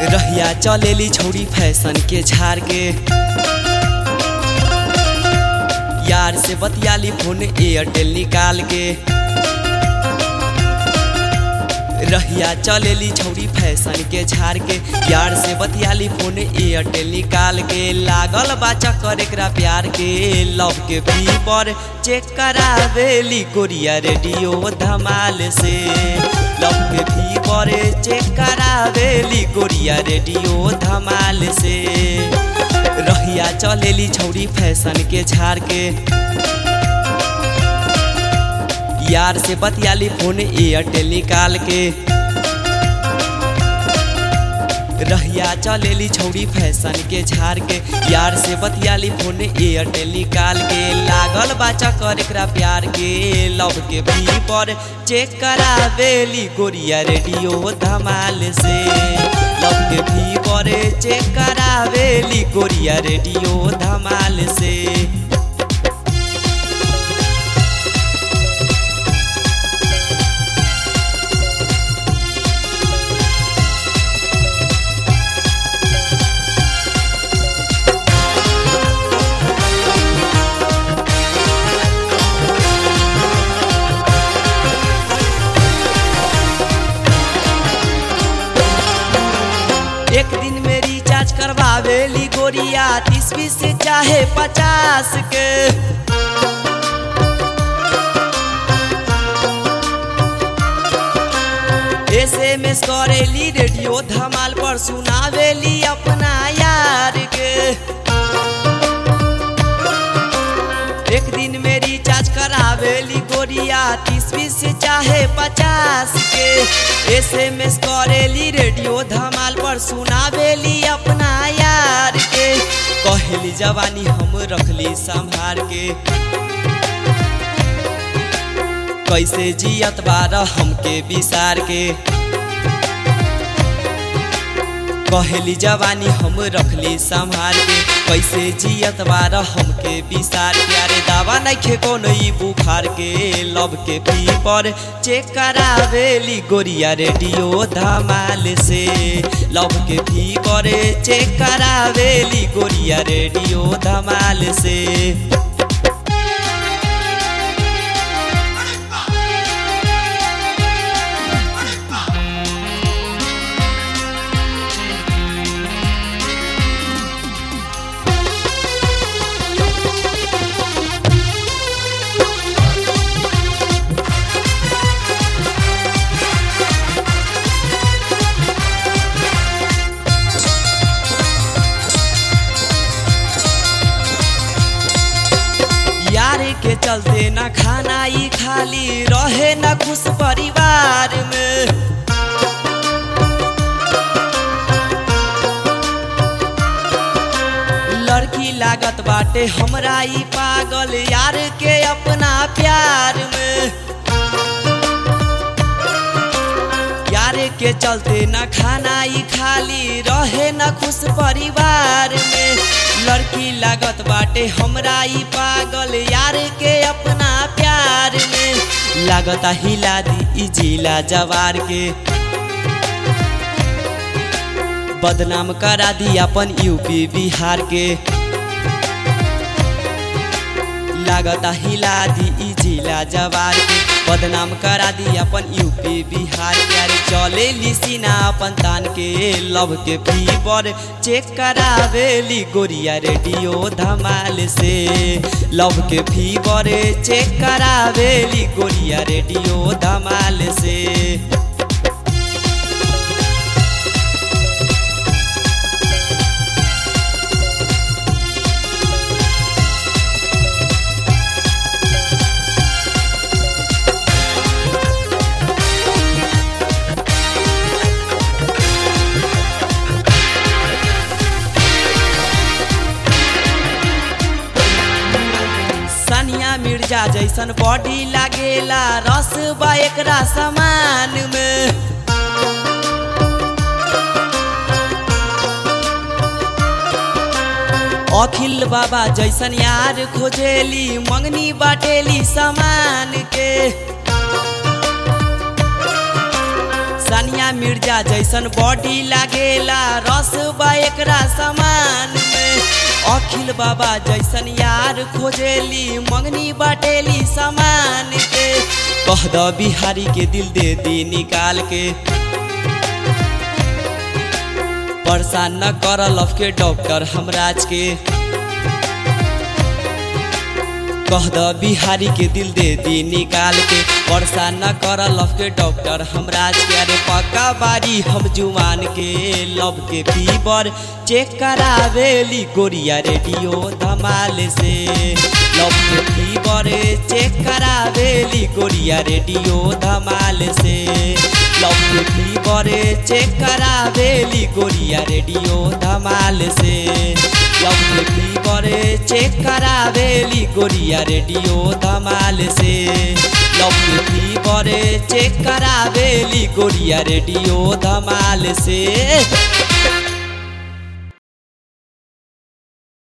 रहिया चलेली छौड़ी फैशन के झाड़ के यार से बतियाली फोन एयरटेल निकाल के रहिया चलेली छौड़ी फैशन के झाड़ के यार से बतियाली फोन एयरटेल निकाल के लागल बा चक्कर एकरा प्यार के लव के फी पर चेक करावेली कोरिया रेडियो धमाल से लव के फी पर चेक करावेली कोरिया रेडियो धमाल से रहिया चलेली छौड़ी फैशन के झाड़ के यार से बतियाली फोन एयरटेल निकाल के रहिया चलेली छौड़ी फैशन के झाड़ के यार से बतियाली फोन एयरटेल निकाल के लागल बा चक्कर एकरा प्यार के लव के भी पर चेक करावेली गोरिया रेडियो धमाल से लव के भी पर चेक करावेली गोरिया रेडियो धमाल से एक दिन में रिचार्ज करवावेली गोरिया तीस बीस से चाहे पचास के एस एम एस करेली रेडियो धमाल पर सुनावेली अपना यार के एक दिन में रिचार्ज करावेली गोरिया तीस बीस से चाहे पचास के एस एम एस करेली रेडियो धमाल पर सुनावेली अपना यार के कहली जवानी हम रखली संभार के कैसे जियत बार हमके विसार के कहली जवानी हम रखली संभाल के कैसे जियत बार हमके विसार के अरे दावा नइखे कोनो ई बुखार के लव के पी पर चेक करावेली गोरिया रेडियो धमाल से लव के पी पर चेक करावेली गोरिया रेडियो धमाल से यार के चलते न खाना ही खाली रहे न खुश परिवार में लड़की लागत बाटे हमरा ई पागल यार के अपना प्यार में यार के चलते न खाना ही खाली रहे न खुश परिवार में लड़की लागत बाटे हमरा ई पागल यार के अपना प्यार में लागत हिला दी ई जिला जवार के बदनाम करा दी अपन यूपी बिहार के लागत हिला दी ई जिला जवार के बदनाम करा दी अपन यूपी बिहार के अरे चले लिसीना अपन तान के लव के फीवर चेक करावेली गोरिया रेडियो धमाल से लव के फीवर चेक करावेली गोरिया रेडियो धमाल से सानिया मिर्जा जैसन बॉडी लागेला रस बा एकरा समान में अखिल बाबा जैसन यार खोजेली मंगनी बाटेली समान के सानिया मिर्जा जैसन बॉडी लागेला रस बा एकरा समान में अखिल बाबा जैसन यार खोजेली मंगनी बाटेली सामान के कह द बिहारी के दिल दे दी निकाल के परेशान न कर लव के डॉक्टर हमराज के कह द बिहारी के दिल दे दी निकाल के परेशान न कर लव के डॉक्टर हमराज के अरे पक्का बारी हम जुमान के लव के फीवर चेक करावेली गोरिया रेडियो धमाल से लव के फीवर चेक करावेली गोरिया रेडियो धमाल से लव के फीवर चेक करावेली गोरिया रेडियो धमाल से लव के फीवर चेक करावेली गोरिया रेडियो धमाल से लव के फीवर चेक करावेली गोरिया रेडियो धमाल से